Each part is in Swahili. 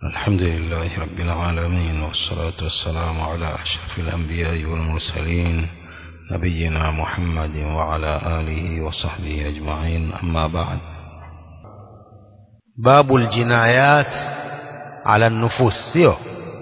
الحمد لله رب العالمين والصلاة والسلام على أشرف الأنبياء والمرسلين نبينا محمد وعلى آله وصحبه أجمعين أما بعد باب الجنايات على النفوس sio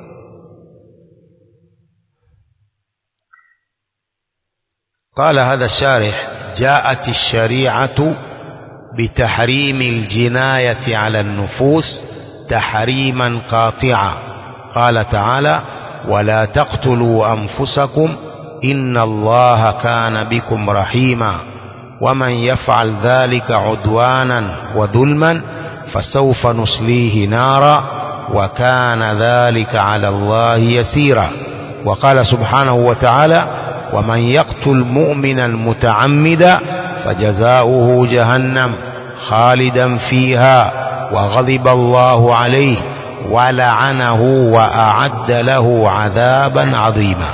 قال هذا الشارح جاءت الشريعة بتحريم الجناية على النفوس تحريما قاطعا قال تعالى ولا تقتلوا أنفسكم إن الله كان بكم رحيما ومن يفعل ذلك عدوانا وظلما فسوف نصليه نارا وكان ذلك على الله يسيرا وقال سبحانه وتعالى ومن يقتل مؤمنا متعمدا فجزاؤه جهنم خالدا فيها وغضب الله عليه ولعنه وأعد له عذابا عظيما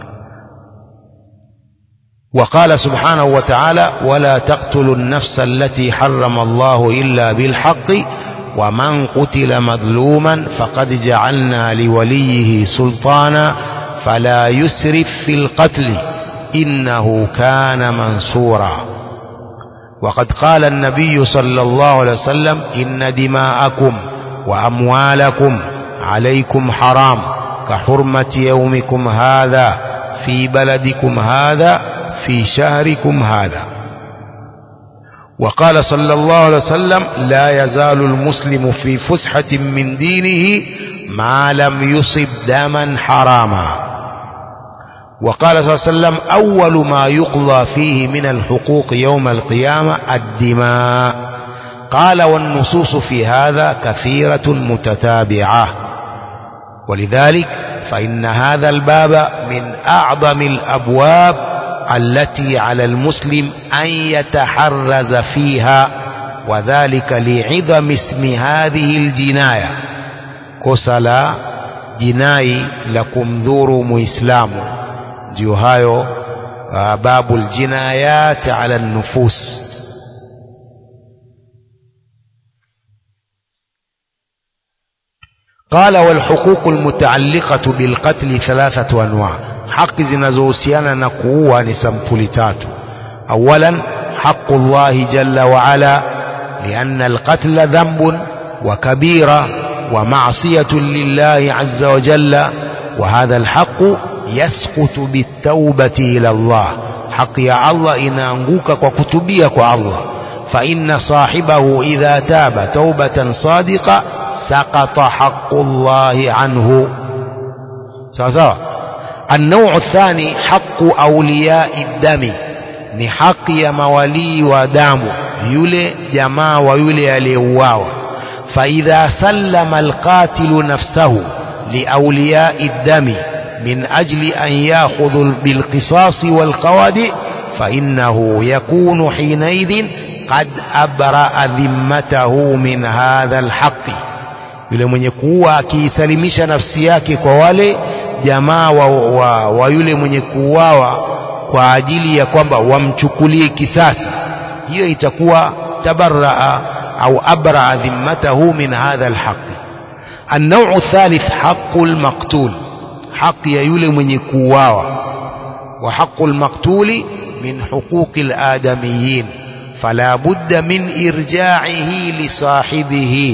وقال سبحانه وتعالى ولا تقتلوا النفس التي حرم الله إلا بالحق ومن قتل مظلوما فقد جعلنا لوليه سلطانا فلا يسرف في القتل إنه كان منصورا وقد قال النبي صلى الله عليه وسلم إن دماءكم وأموالكم عليكم حرام كحرمة يومكم هذا في بلدكم هذا في شهركم هذا وقال صلى الله عليه وسلم لا يزال المسلم في فسحة من دينه ما لم يصب دما حراما وقال صلى الله عليه وسلم أول ما يقضى فيه من الحقوق يوم القيامة الدماء قال والنصوص في هذا كثيرة متتابعة ولذلك فإن هذا الباب من أعظم الأبواب التي على المسلم أن يتحرز فيها وذلك لعظم اسم هذه الجناية كسلا جناي لكم ذور مسلم ndio hayo babu ljinayat ala nufus قال والحقوق المتعلقة بالقتل ثلاثة أنواع حق zinazohusiana na kuua ni sampuli tatu أولا حق الله جل وعلا لأن القتل ذنب وكبيرة ومعصية لله عز وجل وهذا الحق يسقط بالتوبة إلى الله حق يا الله inaanguka kwa kutubia kwa Allah فإن صاحبه إذا تاب توبة صادقة سقط حق الله عنه سواء النوع الثاني حق أولياء الدم ni haki ya mawalii wa damu yule jamaa wa yule aliyeuawa فإذا سلم القاتل نفسه لأولياء الدم من أجل أن يأخذ بالقصاص والقوادئ فإنه يكون حينئذ قد أبرأ ذمته من هذا الحق yule mwenye kuua akiisalimisha nafsi yake kwa wale jamaa wa, wa, wa yule mwenye kuuawa kwa ajili ya kwamba wamchukulie kisasi hiyo itakuwa tabaraa au abraa dhimmatahu min hadha alhaqi النوع الثالث حق المقتول حق ya yule mwenye kuuawa wa haqqul maqtuli min huquqil adamiyyin fala budda min irja'ihi li sahibihi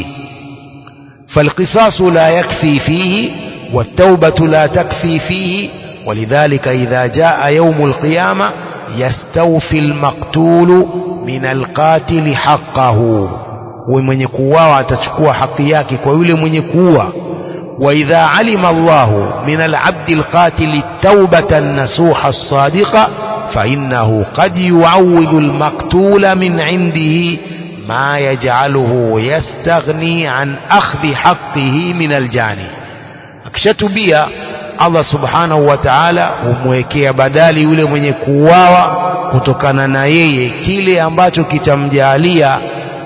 فالقصاص لا يكفي فيه والتوبة لا تكفي فيه ولذلك إذا جاء يوم القيامة يستوفي المقتول من القاتل حقه ومن يكواه تشكوى حقياك ويولي من يكواه وإذا علم الله من العبد القاتل التوبة النسوح الصادقة فإنه قد يعوض المقتول من عنده ما يجعله يستغني عن أخذ حقه من الجاني akishatubia Allah subhanahu wa ta'ala humwekea badali yule mwenye kuuawa kutokana na yeye kile ambacho kitamjalia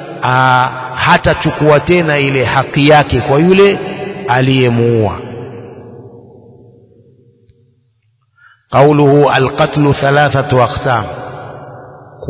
hatachukua tena ile haki yake kwa yule aliyemuua قوله القتل ثلاثة أقسام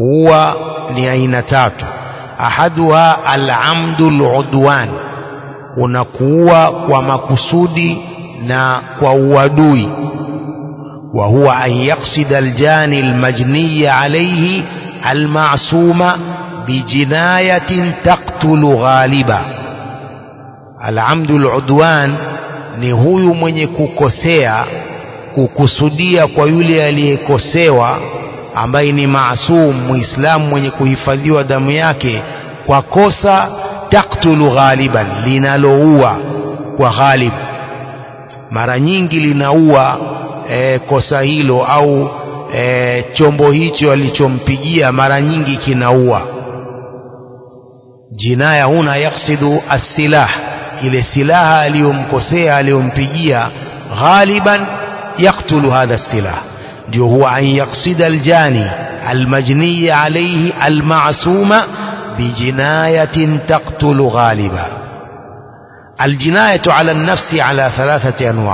kuua ni aina tatu ahaduha al'amdu al'udwan kuna kuua kwa makusudi na kwa uadui wa huwa an yaksida aljani almajniy alayhi almasuma bijinayatin taqtulu ghaliba alamdu aludwan ni huyu mwenye kukosea kukusudia kwa yule aliyekosewa ambaye ni maasum muislamu mwenye kuhifadhiwa damu yake kwa kosa taktulu ghaliban linaloua kwa ghalib mara nyingi linaua e, kosa hilo au e, chombo hicho alichompigia mara nyingi kinaua jinaya huna yaksidu assilah ile silaha aliyomkosea aliyompigia ghaliban yaktulu hadha silah ndio huwa an yaksida aljani almajniy alayhi almasuma bijinayatin taqtulu ghaliba aljinayatu ala nafsi ala thalathati anwa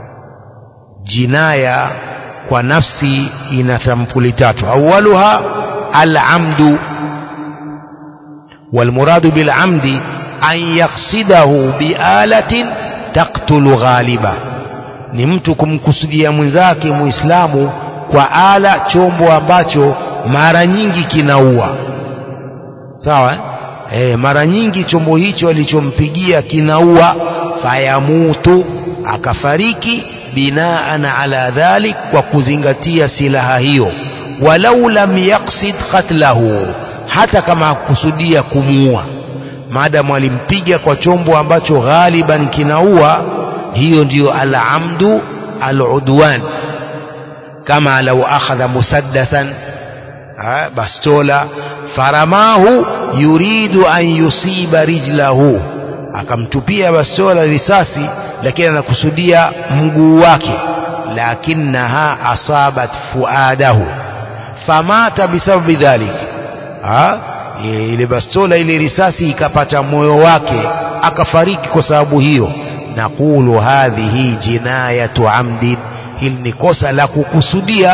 jinaya kwa nafsi ina sampuli tatu awaluha alamdu والمراد بالعمد أن يقصده بآلة تقتل غالبا ni mtu kumkusudia mwenzake muislamu kwa ala chombo ambacho mara nyingi kinaua sawa eh? E, mara nyingi chombo hicho alichompigia kinaua fayamutu akafariki binaan ala dhalik kwa kuzingatia silaha hiyo walau lam yaksid qatlahu hata kama hakusudia kumuua maadamu alimpiga kwa chombo ambacho ghaliban kinaua hiyo ndiyo alamdu aludwan kama lau akhadha musaddasan bastola faramahu yuridu an yusiba rijlahu akamtupia bastola risasi lakini anakusudia mguu wake lakinaha asabat fuadahu famata bisababi dhalik ile bastola ile risasi ikapata moyo wake akafariki kwa sababu hiyo naqulu hadhihi jinayatu amdin hili ni kosa la kukusudia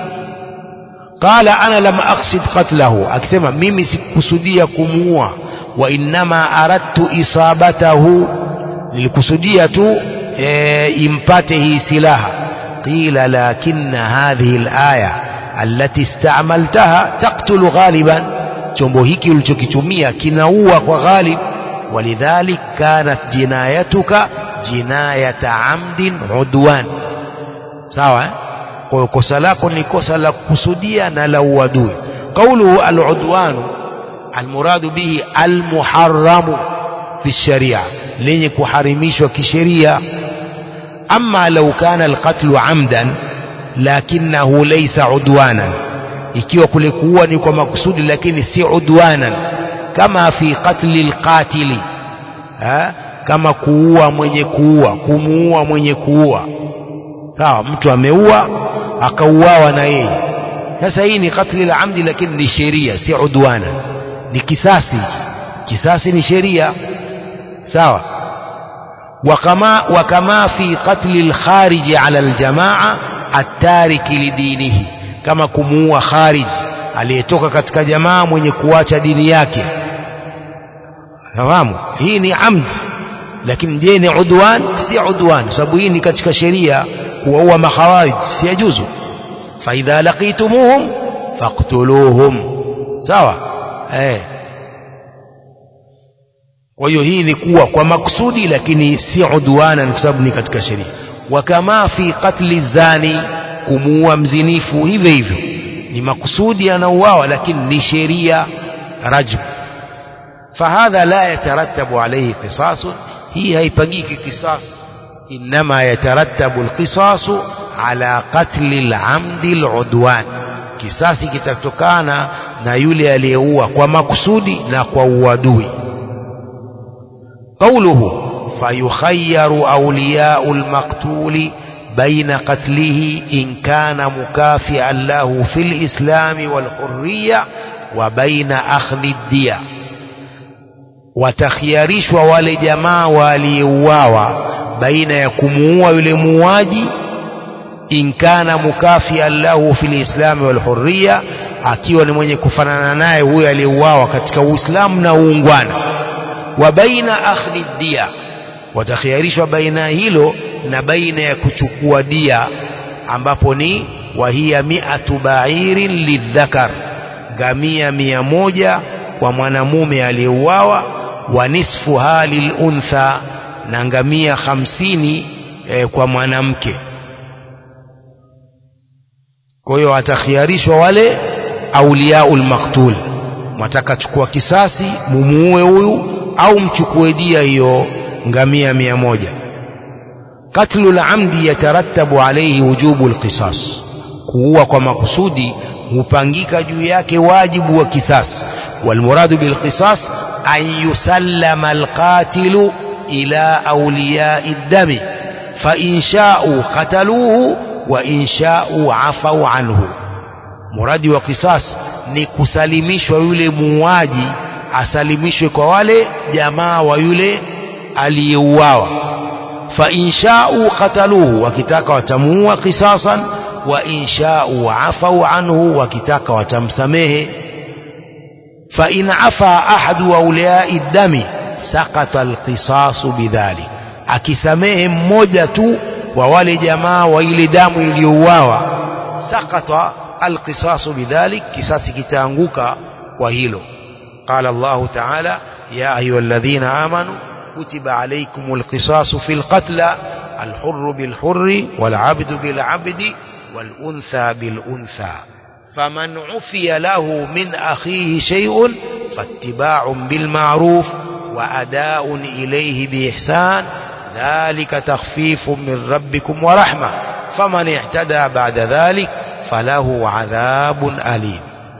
qala ana lam aqsid qatlahu akisema mimi sikukusudia kumuua wa innama aradtu isabatahu nilikusudia tu e, impate hii silaha qila lakinna hadhihi alaya allati istaamaltaha taqtulu ghaliban chombo hiki ulichokitumia kinaua kwa ghalib ولذلك كانت جنايتك جناية عمد عدوان sawa kwa hiyo kosa lako ni kosa la kukusudia na la uadui qauluhu aludwanu almuradu bihi almuharramu fi sharia lenye kuharimishwa kisheria ama lau kana alqatlu amdan lakinahu laysa udwanan ikiwa kule kuua ni kwa makusudi lakini si udwanan kama fi qatli alqatili kama kuua mwenye kuua kumuua mwenye kuua sawa mtu ameua akauawa na yeye sasa hii ni katli la amdi lakini ni sheria si udwana ni kisasi kisasi ni sheria sawa wakama wakama fi qatli alkhariji ala aljamaa attariki lidinihi kama kumuua kharij aliyetoka katika jamaa mwenye kuacha dini yake fahamu hii ni amdi lakini je ni udwan si udwan sababu hii ni katika sheria kuwaua makhawarij si yajuzu faidha laqitumuhum faqtuluhum sawa eh kwa hiyo hii ni kuwa kwa makusudi lakini si udwana kwa sababu ni katika sheria wakama fi qatli zani kumuua mzinifu hivyo hivyo ni makusudi anauawa lakini ni sheria rajm fahadha la yatarattabu alayhi qisasun hii haipagiki qisas inma yatarattabu alqisasu ala qatli alamdi aludwan kisasi kitatokana na yule aliyeua kwa makusudi na kwa uadui قوله فيخير أولياء المقتول بين قتله إن كان مكافئا له في الإسلام والحرية وبين أخذ الدية watakhiarishwa wale jamaa waliouawa baina ya kumuua yule muuaji in kana mukafian lahu fi lislami walhurriya akiwa ni mwenye kufanana naye huyo aliyeuawa katika uislamu na uungwana wa baina akhdhi dia watakhiarishwa baina hilo na baina ya kuchukua dia ambapo ni wahiya miatu bairin lidhakar ngamia mia moja kwa mwanamume aliyeuawa wa nisfu hali luntha na ngamia hamsini eh, kwa mwanamke kwa hiyo watakhiarishwa wale auliaul maktul mwataka chukua kisasi mumuue huyu au mchukue dia hiyo ngamia mia moja katlu lamdi yatarattabu alaihi wujubu lqisas kuua kwa makusudi hupangika juu yake wajibu wa kisasi walmuradu bilqisas an yusallama alqatilu ila auliyai ddami fain shau qataluhu wa in shau afau anhu muradi wa kisas ni kusalimishwa yule muuaji asalimishwe kwa wale jamaa wa yule aliyeuawa fa inshau qataluhu wakitaka watamuua kisasan wa inshau afau anhu wakitaka watamsamehe fa in afa ahadu auliyai dami sakata alqisasu bidhalik akisamehe mmoja tu wa wale jamaa wa ile damu iliyouawa sakata alqisasu bidhalik kisasi kitaanguka kwa hilo قال الله تعالى يا أيها الذين آمنوا كتب عليكم القصاص في القتلى الحر بالحر والعبد بالعبد والأنثى بالأنثى فمن عفي له من أخيه شيء فاتباع بالمعروف وأداء إليه بإحسان ذلك تخفيف من ربكم ورحمة فمن اعتدى بعد ذلك فله عذاب أليم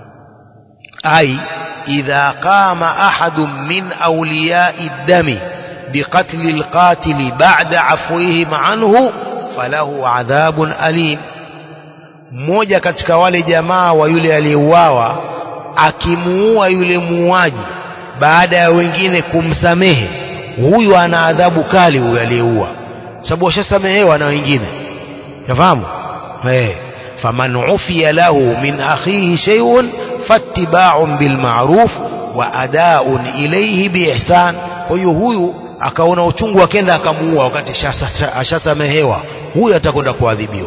أي إذا قام أحد من أولياء الدم بقتل القاتل بعد عفوهم عنه فله عذاب أليم mmoja katika wale jamaa wa yule aliyeuawa akimuua yule muuaji baada ya wengine kumsamehe huyu ana adhabu kali huyu aliyeua sababu washasamehewa na wengine yafahamu hey. faman ufiya lahu min akhihi shay'un fattiba'un bil ma'ruf wa ada'un ilayhi bi ihsan kwa hiyo huyu akaona uchungu akenda akamuua wakati ashasamehewa huyu atakwenda kuadhibiwa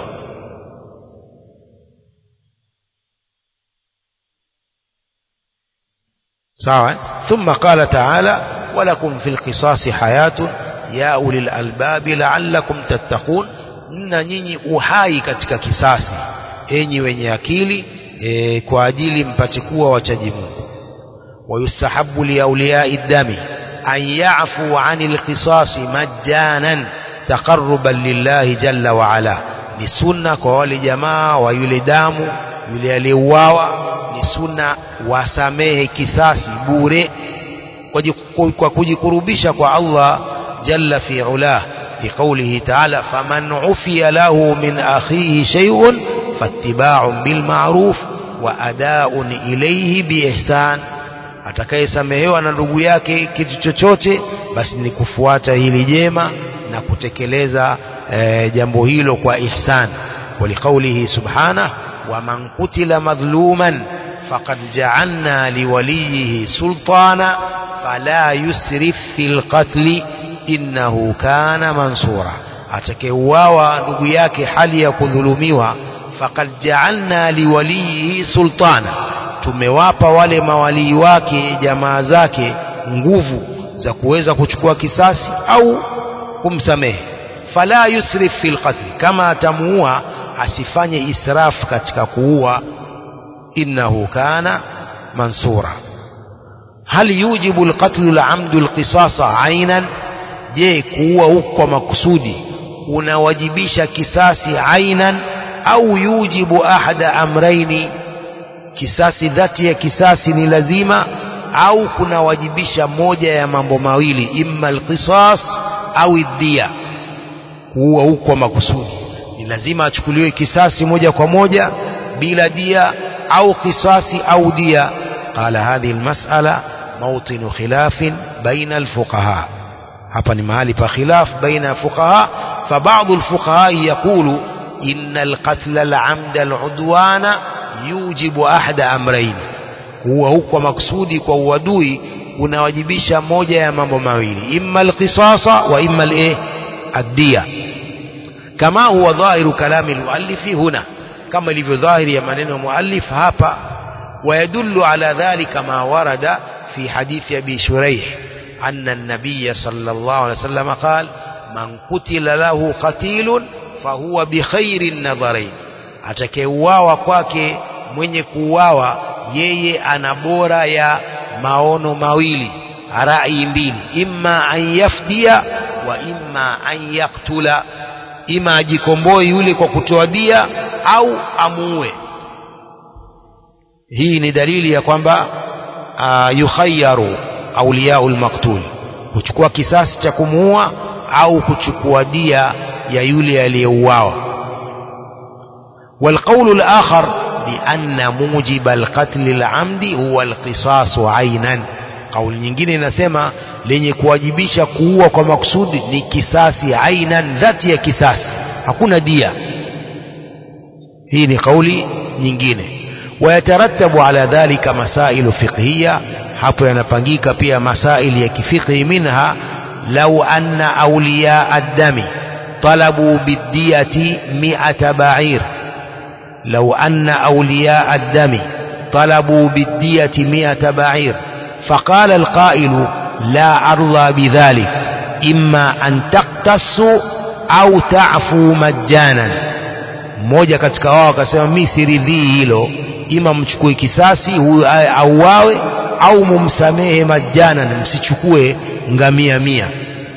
sawa thumma qala ta'ala walakum fil qisasi hayatun ya ulil albabi la'allakum tattaqun mna nyinyi uhai katika kisasi enyi wenye akili e, kwa ajili mpate kuwa wachaji Mungu wayustahabu liauliyai dami an yafu anil qisasi majjanan taqarruban lillahi jalla wa ala ni sunna kwa wale jamaa wa yule damu yule aliyeuawa ni sunna wasamehe kisasi bure kwa kujikurubisha kwa Allah jalla fi ulah في قوله تعالى فمن عفي له من أخيه شيء فاتباع بالمعروف وأداء إليه بإحسان atakayesamehewa na ndugu yake kitu chochote basi ni kufuata hili jema na kutekeleza e, jambo hilo kwa ihsan waliqaulihi subhanah waman qutila madhluman faqad ja'alna liwaliyihi sultana fala yusrif fil qatli innahu kana mansura atakayeuawa ndugu yake hali ya kudhulumiwa faqad ja'alna liwalihi sultana tumewapa wale mawalii wake jamaa zake nguvu za kuweza kuchukua kisasi au kumsamehe fala yusrif fil qatl kama atamuua asifanye israf katika kuua innahu kana mansura hal yujibu alqatlu al'amdu alqisasa aynan je kuua huko kwa makusudi unawajibisha kisasi ainan au yujibu ahada amraini kisasi dhati ya kisasi ni lazima au kunawajibisha moja ya mambo mawili imma alqisas au iddia kuua huko kwa makusudi ni lazima achukuliwe kisasi moja kwa moja bila dia au kisasi au dia qala hadhihi almas'ala mawtinu khilafin baina alfuqaha hapa ni mahali pa khilaf baina fuqaha fa baadhi alfuqaha yaqulu inna alqatl al'amd al'udwana yujibu ahada amrayn huwa huko maksudi kwa uadui unawajibisha moja ya mambo mawili imma alqisasa wa imma al addiya kama huwa dhahiru kalami almuallifi huna kama ilivyo dhahiri ya maneno ya muallif hapa ويدل على ذلك ما ورد في حديث أبي شريح أن النبي صلى الله عليه وسلم قال من قتل له قتيل فهو بخير النظرين atakayeuawa kwake mwenye kuuawa yeye ana bora ya maono mawili rai mbili imma an yafdia wa imma an yaktula ima ajikomboe yule kwa kutoa dia au amuue hii ni dalili ya kwamba uh, yukhayaru auliyaul maktul kuchukua kisasi cha kumuua au kuchukua dia ya yule aliyeuawa والقول الآخر بأن موجب القتل العمد هو القصاص عينا قول nyingine inasema lenye kuwajibisha kuua kwa makusudi ni kisasi ainan dhati ya kisasi hakuna dia hii ni kauli nyingine ويترتب على ذلك مسائل فقهية hapo yanapangika pia masaili ya kifiqhi minha law anna awliya ad-dami talabu bid-diyati mi'ata ba'ir law anna awliya ad-dami talabu bid-diyati mi'ata ba'ir فقال القائل لا أرضى بذلك إما أن تقتصوا أو تعفوا مجانا mmoja katika wao akasema mi siridhii hilo ima mchukue kisasi huyu auawe au mumsamehe majana msichukue ngamia mia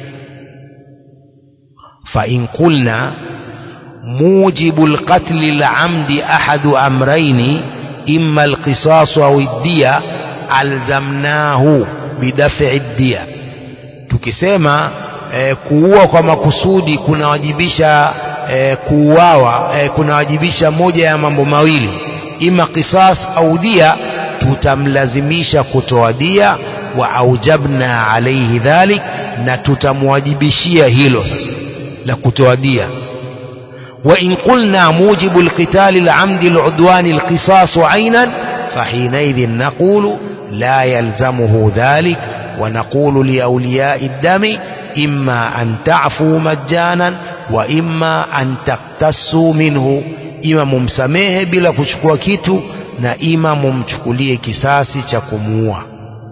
fa in qulna mujibu lqatli lamdi ahadu amraini imma alqisasu au iddia alzamnahu bidafi ddia tukisema eh, kuua kwa makusudi kunawajibisha eh, kuuawa eh, kunawajibisha moja ya mambo mawili ima qisas au dia tutamlazimisha kutoa dia wa aujabna alaihi dhalik na tutamwajibishia hilo sasa la kutoa dia وإن قلنا موجب القتال العمد العدوان القصاص عينا فحينئذ نقول لا يلزمه ذلك ونقول لأولياء الدم إما أن تعفوا مجانا وإما أن تقتصوا منه ima mumsamehe bila kuchukua kitu na ima mumchukulie kisasi cha kumuua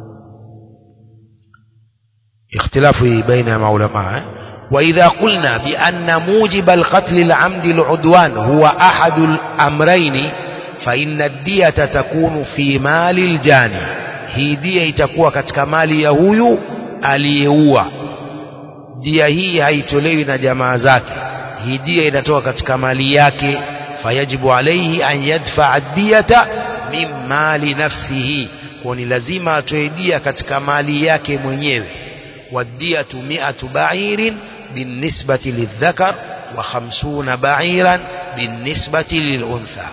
اختلاف بين علماء وإذا قلنا بأن موجب القتل العمد العدوان هو أحد الأمرين فإن الدية تكون في مال الجاني hii dia itakuwa katika mali ya huyu aliyeua dia hii haitolewi na jamaa zake hii dia inatoka katika mali yake fayajibu alaihi an yadfaa diyata min mali nafsihi kwa ni lazima atoe dia katika mali yake mwenyewe wadiyatu miatu bairin binisbati lildhakar wa khamsuna bairan binisbati liluntha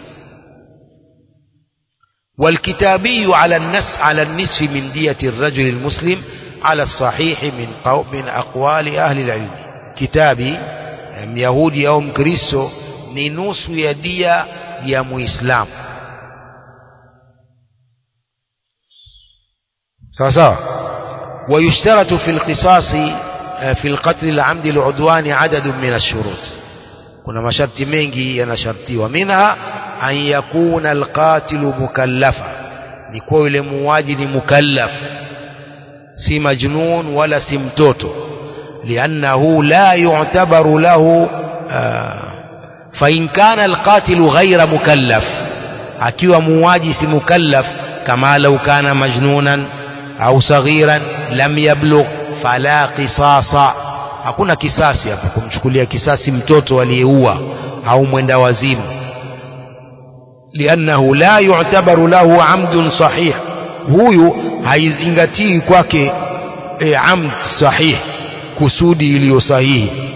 والكتابي على النس على النصف من دية الرجل المسلم على الصحيح من قو من أقوال أهل العلم كتابي يهودي أو مكريستو ni nusu ya dia ya muislamu sawa sawa ويشترط في القصاص في القتل العمد العدوان عدد من الشروط kuna masharti mengi yanashartiwa minha an yakuna alqatilu mukallafa ni kuwa yule muuaji ni mukallaf si majnun wala si mtoto liannahu la yu'tabaru lahu فإن كان القاتل غير مكلف akiwa muuaji si mukallaf kama lau kana majnunan au saghiran lam yablugh fala qisasa hakuna kisasi hapo kumchukulia kisasi mtoto aliyeua au mwenda wazimu liannahu la yu'tabaru lahu amdun sahih huyu haizingatii kwake e, amd sahih kusudi iliyo sahihi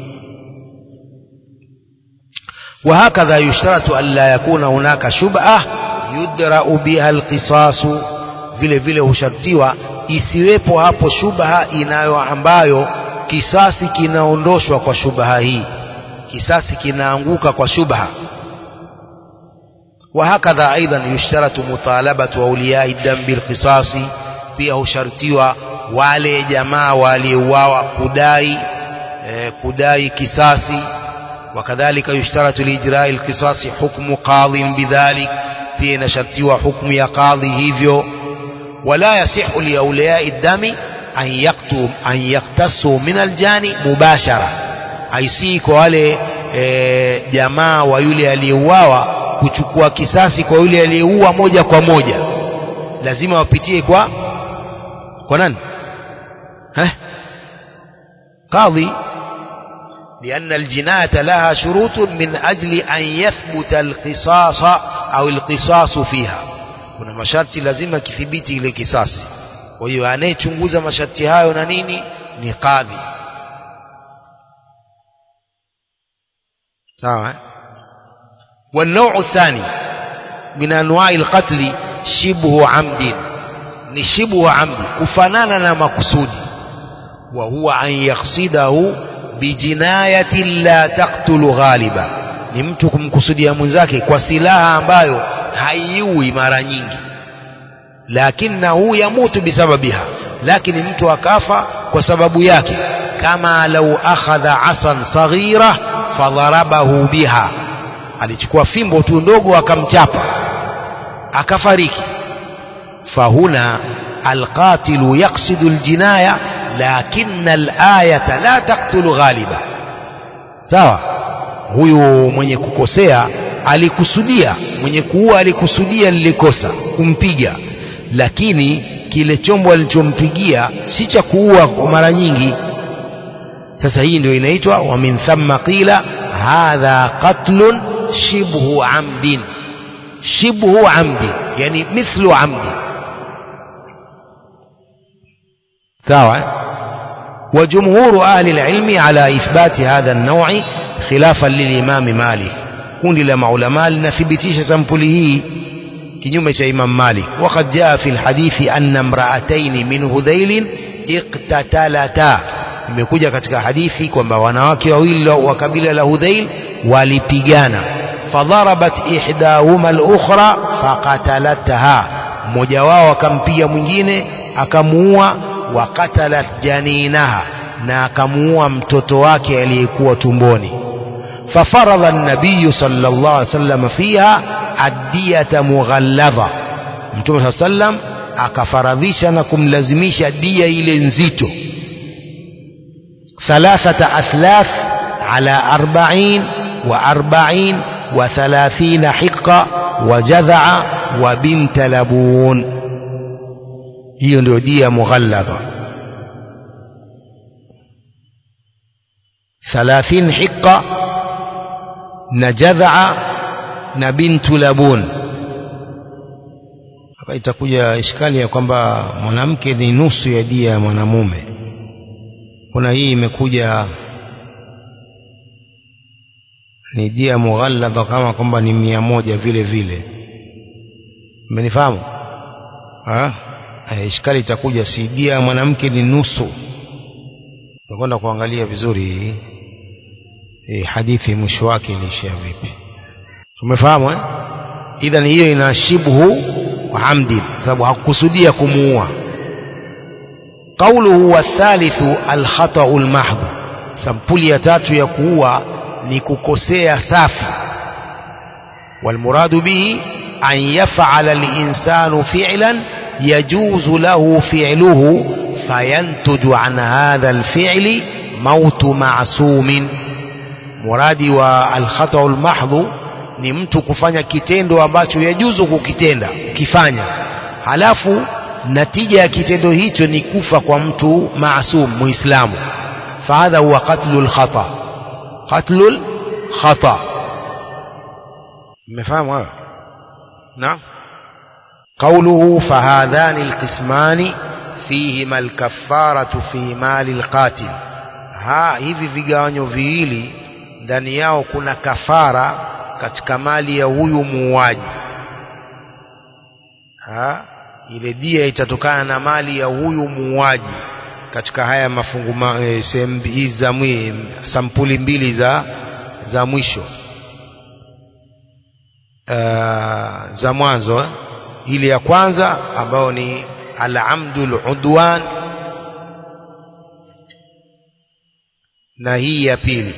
وهكذا يشترط أن لا يكون هناك شبهة يدرأ بها القصاص vile vile hushartiwa isiwepo hapo shubha inayo ambayo kisasi kinaondoshwa kwa shubha hii kisasi kinaanguka kwa shubha وهكذا أيضا يشترط مطالبة أولياء الدم بالقصاص pia hushartiwa wale jamaa waliouawa kudai eh, kudai kisasi wakadhalika yushtaratu liijrai lqisasi hukmu qadhin bidhalik pia inashartiwa hukmu ya qadhi hivyo wala yasihu liauliyai dami an yaktu an yaktasu min aljani mubashara haisii kwa wale e, jamaa wa yule aliyeuawa kuchukua kisasi kwa yule aliyeua moja kwa moja lazima wapitie kwa kwa nani eh qadhi لأن الجناية لها شروط من أجل أن يثبت القصاص أو القصاص فيها kuna masharti lazima kithibiti ile kisasi kwa hiyo anayechunguza masharti hayo na nini ni kadhi sawa والنوع الثاني من أنواع القتل شبه عمد ni shibhu amdi kufanana na makusudi wa huwa an yaksidahu bijinayati la taktulu ghaliba ni mtu kumkusudia mwenzake kwa silaha ambayo haiui mara nyingi lakinahu yamutu bisababiha lakini mtu akafa kwa sababu yake kama lau akhadha asan saghira fadharabahu biha alichukua fimbo tu ndogo akamchapa akafariki fahuna alqatilu yaqsidu aljinaya lakin alayata la taqtulu ghaliba sawa huyu mwenye kukosea alikusudia mwenye kuua alikusudia lilikosa kumpiga lakini kile chombo alichompigia si cha kuua kwa mara nyingi sasa hii ndio inaitwa wa min thamma qila hadha qatlun shibhu amdin shibhu amdin yani mithlu amdin sawa وجمهور أهل العلم على إثبات هذا النوع خلافا للإمام مالك kundi la maulama linathibitisha sampuli hii kinyume cha Imam Malik waqad jaa fi alhadithi anna imra'atayn min hudhail iqtatalata imekuja katika hadithi kwamba wanawake wawili wa kabila la Hudhail walipigana fadharabat ihdahuma al-ukhra faqatalatha mmoja wao akampiga mwingine akamuua wa qatalat janinaha na akamuua mtoto wake aliyekuwa tumboni ففرض النبي صلى الله عليه وسلم فيها الدية مغلظة متوم صلى الله عليه وسلم akafaradhisha na kumlazimisha dia ile nzito thalathata athlath ala arba'in wa arba'in wa thalathina hiqa wa jadha'a wa binta labun hiyo ndio dia mughalladha thalathin hiqa na jadhaa na bintu labun hapa itakuja ishkali ya kwamba mwanamke ni nusu ya dia ya mwanamume kuna hii imekuja ni dia mughalladha kama kwamba ni mia moja vile vile mmenifahamu ishkali itakuja si dia ya mwanamke ni nusu tutakwenda kuangalia vizuri hii e, hadithi mwisho wake iliishia vipi tumefahamu eh? idhan hiyo ina shibhu amdi sababu hakukusudia kumuua qauluhu wathalithu alkhatau lmahdhu sampuli ya tatu ya kuua ni kukosea safi walmuradu bihi an yafala linsanu fi'lan yajuzu lahu fi'luhu fayantuju an hadha alfi'li mautu ma'sumin muradi wa alkhatau lmahdhu ni mtu kufanya kitendo ambacho yajuzu kukitenda ukifanya halafu natija ya kitendo hicho ni kufa kwa mtu maasum muislamu fahadha huwa qatlu lkhata qatlu lkhata mmefahamu hayo naam قوله فهذان القسمان فيهما الكفارة في مال القاتل ها hivi vigawanyo viwili ndani yao kuna kafara katika mali ya huyu muuaji ha ile dia itatokana na mali ya huyu muuaji katika haya mafungu ma, e, sehemu hizi za mwi, sampuli mbili za za mwisho uh, za mwanzo ile ya kwanza ambayo ni al-amdu al-udwan na hii ya pili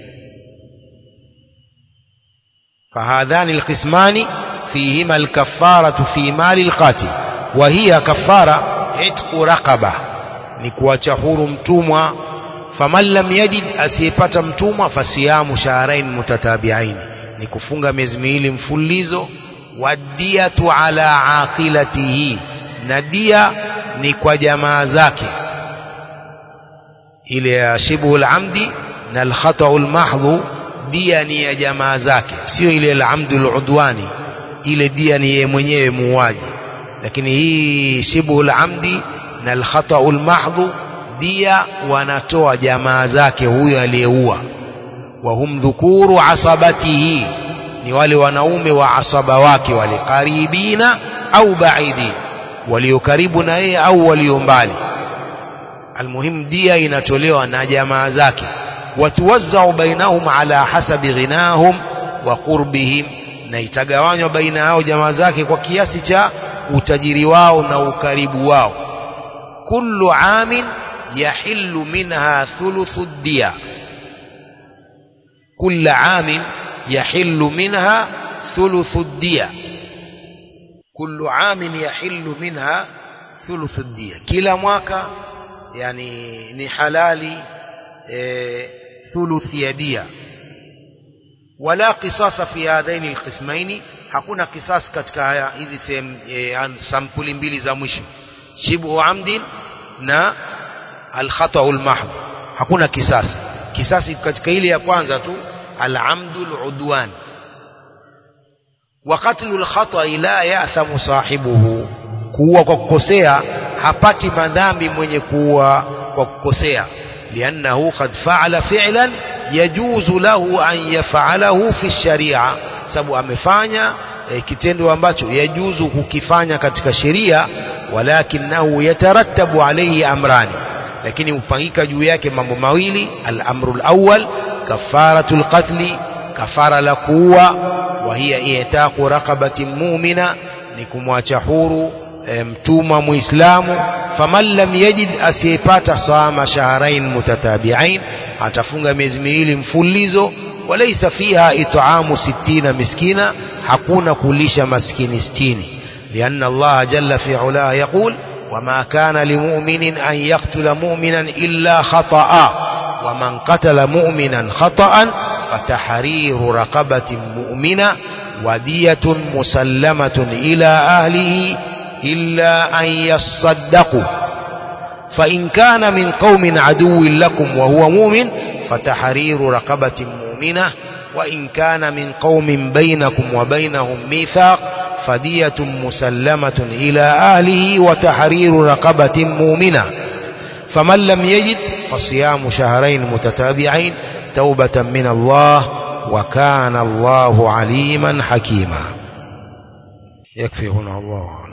فهذان القسمان فيهما الكفارة في مال القاتل وهي كفارة عتق رقبة نكواcha huru mtumwa faman lam yajid asiyepata mtumwa fasiyamu shahrain mutatabiain ni kufunga miezi miwili mfululizo wadiyatu ala aqilatihi na dia ni kwa jamaa zake ile ya shibhu al-amdi na al-khata'u al-mahdhu dia ni ya jamaa zake sio ile al-amdu al-udwani ile dia ni yeye mwenyewe muuaji lakini hii shibhu al-amdi na al-khata'u al-mahdhu dia wanatoa jamaa zake huyo aliyeua wa hum dhukuru asabatihi ni wale wanaume wa asaba wake wale karibina au baidi walio karibu na yeye au walio mbali almuhim dia inatolewa na jamaa zake watuwazzau bainahum ala hasabi ghinahum wa qurbihim na itagawanywa baina yao jamaa zake kwa kiasi cha utajiri wao na ukaribu wao kullu amin yahillu minha thuluthu dia كل عام يحل منها ثلث الدية كل عام يحل منها ثلث الدية كلا mwaka yani ni halali e, thuluth ya dia wala qisasa fi hadaini alqismaini hakuna kisas katika haya hizi sehemu e, sampuli mbili za mwisho shibhu amdin na alkhata'u almahdh hakuna kisasi kisasi katika ile ya kwanza tu العمد العدوان وقتل الخطأ لا يأثم صاحبه kuua kwa kukosea hapati madhambi mwenye kuua kwa kukosea liannahu qad fa'ala fi'lan yajuzu lahu an yaf'alahu fi sharia sababu amefanya e, kitendo ambacho yajuzu kukifanya katika sheria walakinahu yatarattabu alayhi amrani lakini upangika juu yake mambo mawili al-amru al-awwal كفارة القتل كفارة لكوة وهي إعتاق رقبة مؤمنة نكم وشحور متوم مسلم فمن لم يجد أسيبات صام شهرين متتابعين atafunga miezi miwili mfululizo walaysa fiha it'amu 60 miskina hakuna kulisha maskini 60 lianna Allah jalla fi ula yaqul wama kana limu'minin an yaqtula mu'minan illa khata'a ومن قتل مؤمنا خطأ فتحرير رقبة مؤمنة ودية مسلمة إلى أهله إلا أن يصدقوا فإن كان من قوم عدو لكم وهو مؤمن فتحرير رقبة مؤمنة وإن كان من قوم بينكم وبينهم ميثاق فدية مسلمة إلى أهله وتحرير رقبة مؤمنة فمن لم يجد فصيام شهرين متتابعين توبة من الله وكان الله عليما حكيما يكفي هنا الله